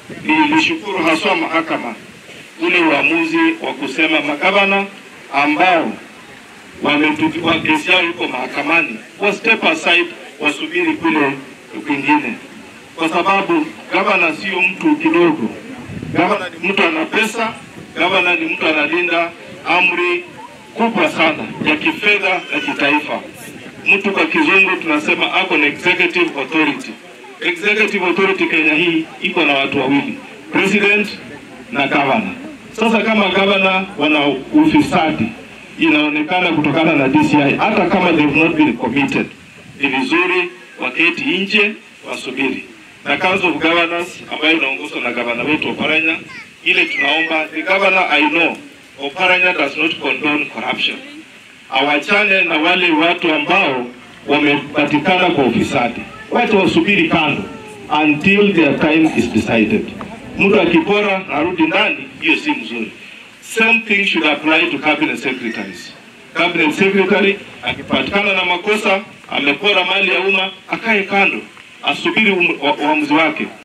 nilishukuru haswa mahakama ule uamuzi wa kusema magavana ambao wametupiwa kesi yao iko mahakamani wa step aside, wasubiri kule kwingine, kwa sababu gavana sio mtu kidogo. Gavana ni mtu ana pesa, gavana ni mtu analinda amri kubwa sana ya kifedha na kitaifa. Mtu kwa kizungu tunasema ako na executive authority. Executive authority Kenya hii iko na watu wawili, president na governor. Sasa kama governor wana ufisadi inaonekana kutokana na DCI, hata kama they have not been committed, ni vizuri waketi nje wasubiri. Na Council of Governors ambayo inaongozwa na gavana wetu Oparanya, ile tunaomba the governor I know Oparanya does not condone corruption. Awachane na wale watu ambao wamepatikana kwa ufisadi, wacha wasubiri kando until their time is decided. Mtu akipora narudi ndani, hiyo si mzuri. Same thing should apply to cabinet secretaries. Cabinet secretary akipatikana na makosa, amepora mali ya umma, akae kando, asubiri uamuzi wake.